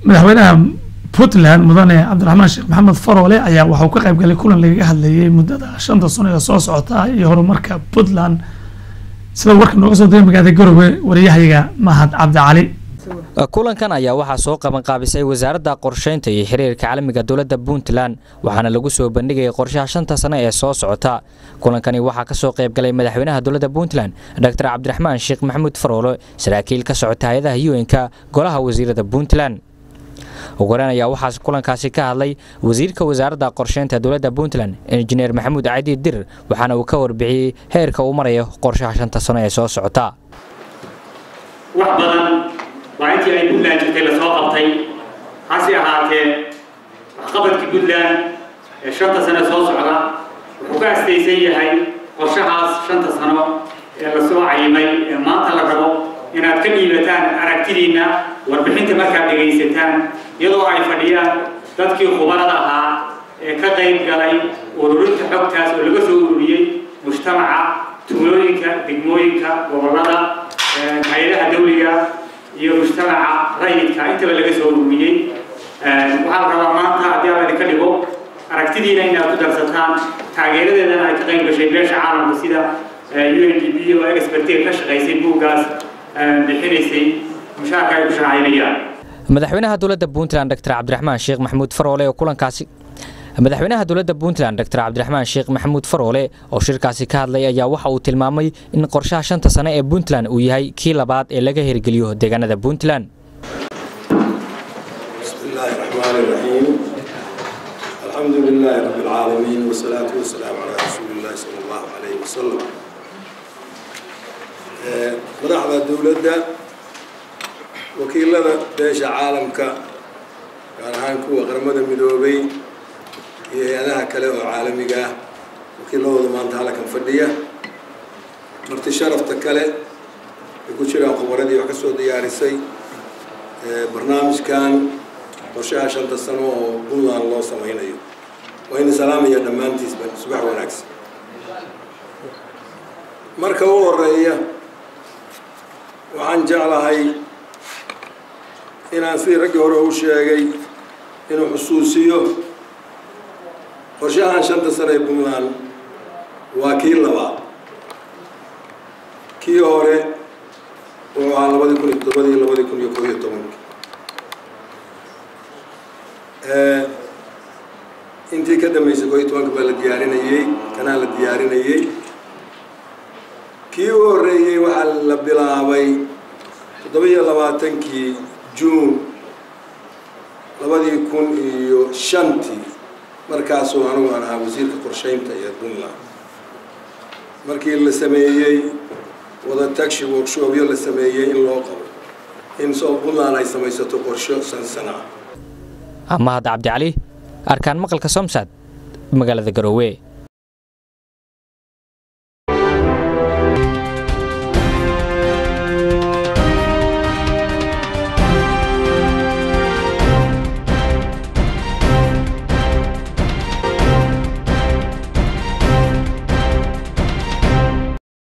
madaxweynaha puntland mudane cabdiraxmaan sheekh maxamed faroole ayaa waxauu ka qayb galay kulan lagaga hadlayay muddada shanta sano ee soo socota iyo horumarka puntland sida warka nooga soo diray magaalada garowe wariyahayaga mahad cabdicali kulankan ayaa waxaa soo qabanqaabisay wasaaradda qorsheynta iyo xiriirka caalamiga dowladda puntland waxaana lagu soo bandhigayay qorshaha shanta sano ee soo socota kulankani waxaa kasoo qaybgalay madaxweynaha dowladda puntland doctor cabdiraxmaan sheekh maxamuud faroole saraakiil ka socota hay-adaha un-ka golaha wasiirada puntland ugu horeyn ayaa waxaa kulankaasi ka hadlay wasiirka wasaaradda qorsheynta dowladda puntland injineer maxamuud cadi dir waxaana uu ka warbixiyey heerka uu marayo qorshaha shanta sano ee soo socota wax badan waa intii ay puntland jirtay lasoo qabtay hase ahaatee waxqabadkii puntland ee shanta sano soo socda wuxuu ka astaysan yahay qorshahaas shanta sano ee lasoo cayimay ee maanta la rabo inaad ka dhiibataan aragtidiinna warbixinta markaad dhegaysataan iyadoo ay fadhiyaan dadkii khubarada ahaa ee ka qayb galay ururinta xogtaas oo laga soo ururiyey mujtamaca tuulooyinka degmooyinka gobollada hay-adaha dawliga iyo mujtamaca rayidka intaba laga soo ururiyey waxaa la rabaa maanta haddii alla idinka dhigo aragtidiina inaad ku darsataan taageeradeedana ay ka qayb gashay beesha caalamka sida u n d b oo expertee ka shaqaysay buuggaas bixinaysay mushaarka ay ku shacaynayaan madaxweynaha dowladda puntland doctor cabdiraxmaan sheekh maxamuud faroole oo kulankaasi madaxweynaha dowladda puntland doctor cabdiraxmaan sheekh maxamuud faroole oo shirkaasi ka hadlay ayaa waxa uu tilmaamay in qorshaha shanta sane ee puntland uu yahay kii labaad ee laga hirgeliyo deegaanada puntland بسم الله الرحمن الرحيم الحمد لله رب العالمين والصلاة والسلام على رسول الله صلى الله عليه وسلم madaxda dowladda wakiilada beesha caalamka gaar ahaan kuwa qaramada midoobay iyo hay-adaha kale oo caalamiga ah wakiiladooda maanta halkan fadhiya marti sharafta kale ay ku jiraan khubaradii wax ka soo diyaarisay barnaamijkan qorshaha shanta sano oo puntland loo samaynayo waa ina salaamaya dhammaantiisba subax wanaagsan marka u horeeya waxaan jeclahay inaan sidii raggii hore u sheegay inuu xusuusiyo qorshahan shanta sano ee puntland waa kii labaad kii hore wuxuu ahaa labadii kun iyo toddobadii labadii kun iyo koob iyo tobankii intii ka dambeysay koo iyo tobanka baa la diyaarinayey kanaa la diyaarinayey kii u horreeyey waxaa la bilaabay toddoba-iyo labaatankii juun labadii kun iyo shantii markaasuu anigu aan ahaa wasiirka qorsheynta ee puntland markii la sameeyey wada taxi workshopyo la sameeyey in loo qabo in soo puntland ay samaysato qorsho sansana mahad cabdicali arkaan maqalka somsad magaalada garoowe